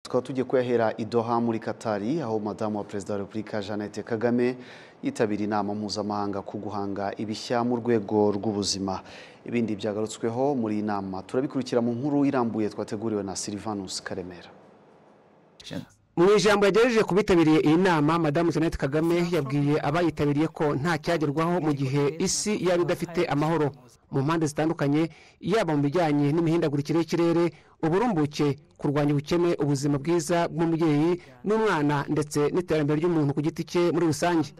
tukaba tugiye kuyahera i Doha muri Katari aho madamu wa perezida wa repubulika Jeannette Kagame yitabira inama mpuzamahanga ku guhanga ibishya mu rwego rw'ubuzima ibindi byagarutsweho muri iyi nama turabikurikira mu nkuru irambuye twateguriwe na Silvanus Karemera mu ijambo yagejeje ku bitabiriye iyi nama madamu jeannette kagame yabwiye abayitabiriye ko nta cyagerwaho mu gihe isi yaba idafite amahoro mu mpande zitandukanye yaba mu bijyanye n'imihindagurikire y'ikirere uburumbuke kurwanya ubukene ubuzima bwiza bw'umubyeyi n'umwana ndetse n'iterambere ry'umuntu ku giti cye muri rusange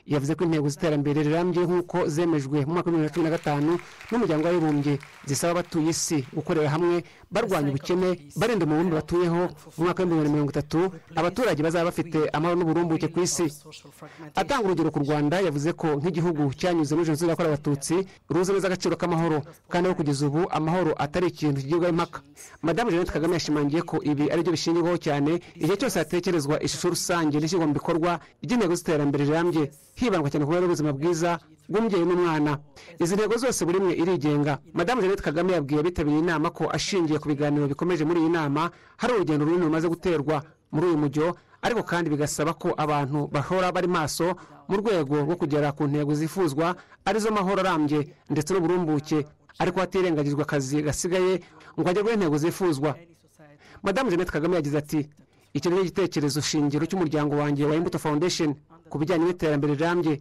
yavuze ko intego z'iterambere rirambye nk'uko zemejwe mu mwaka w'ibihumbi bibiri na cumi na gatanu n'umuryango w'abibumbye zisaba abatuye isi gukorera hamwe barwanya ubukene barinda umubumbe batuyeho mu mwaka w'ibihumbi bibiri na mirongo itatu abaturage bazaba bafite amahoro n'uburumbuke ku isi atanga urugero ku rwanda yavuze ko nk'igihugu cyanyuze muri jenoside yakorewe abatutsi ruzi neza agaciro k'amahoro kandi aho kugeza ubu amahoro atari ikintu kigirwaho impaka madamu jeannette kagame yashimangiye ko ibi ari byo bishingirwaho cyane igihe cyose hatekerezwa ishusho rusange n'ishyirwa mu bikorwa ry'intego z'iterambere rirambye hibandwa cyane ku mibereho y'ubuzima bwiza bw'umubyeyi n'umwana izi ntego zose buri imwe irigenga madamu jeannette kagame yabwiye abitabiriye inama ko ashingiye ku biganiro bikomeje muri iyi nama hari urugendo runini rumaze guterwa muri uyu mujyo ariko kandi bigasaba ko abantu bahora bari maso mu rwego rwo kugera ku ntego zifuzwa arizo mahoro arambye ndetse n'uburumbuke ariko hatirengagijwe akazi gasigaye ngo hagerweho intego zifuzwa madamu jeannette kagame yagize ati icyo ni igitekerezo shingiro cy'umuryango wanjye wa imbuto foundation ku bijyanye n'iterambere rirambye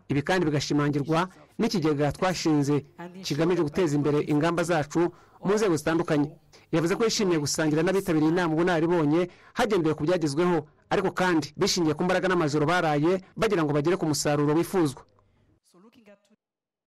ibi kandi bigashimangirwa n'ikigega twashinze kigamije guteza imbere ingamba zacu mu nzego zitandukanye yavuze ko yishimiye gusangira n'abitabiriye inama ubunararibonye hagendewe ku byagezweho ariko kandi bishingiye ku mbaraga n'amajoro baraye bagira ngo bagere ku musaruro wifuzwa